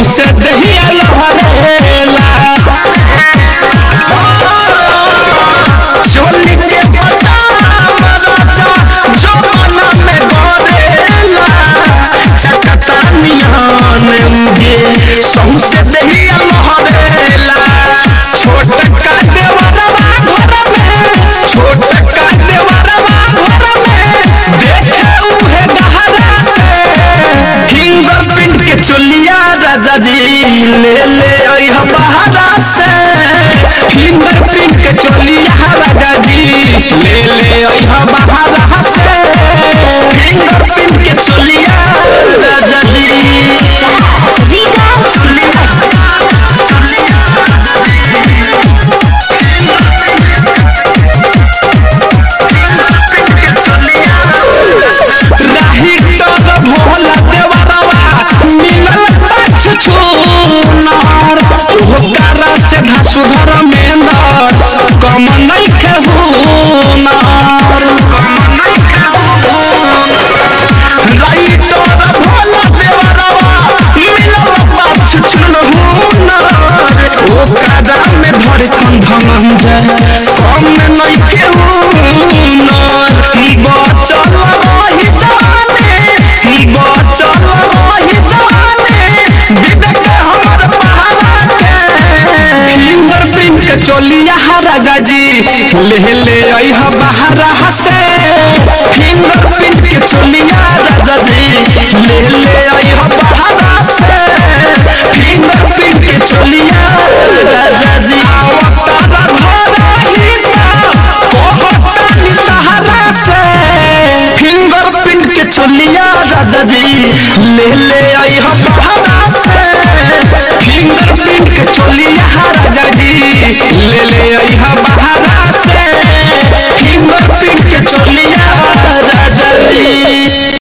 सौसे दहिया लहरेला चोली के बदाम राजा जमाना में गोरेला चकता निहान उगे सौसे दहिया लहरेला छोट का देवरवा घर में छोट का देवरवा घर में देखे उहे गहरा से फिंगरप्रिंट के चोलिया राजा जी ले ले आई हम बहारा से फिंगरप्रिंट के चोलिया राजा जी ले ले आई हम बहारा से फिंगरप्रिंट के चोलिया राजा जी राही तर भोला देवरवा मिलल पाछ छूनार ओकरा से धसुधर मेंदर कम नइखे हुनार कम नइखे राही तर भोला देवरवा मिलल पाछ छूनार ओकरा में धड़कन धमंजय कम नइखे हुनार बचल रही जाने बचल रही जाने विवेक हमर पहाड़ा के फिंगरप्रिंट के चोलिया राजा जी ले ले आई ह बहारा से फिंगरप्रिंट के चोलिया राजा जी ले ले आई ह बहारा से फिंगरप्रिंट के चोलिया राजा जी अवतार धरा हिता कहता नी सहारा से फिंगरप्रिंट के चोलिया राजा जी ले ले आई हम बहारा से फिंगरप्रिंट के चोलिया राजा जी ले ले आई हम बहारा से फिंगरप्रिंट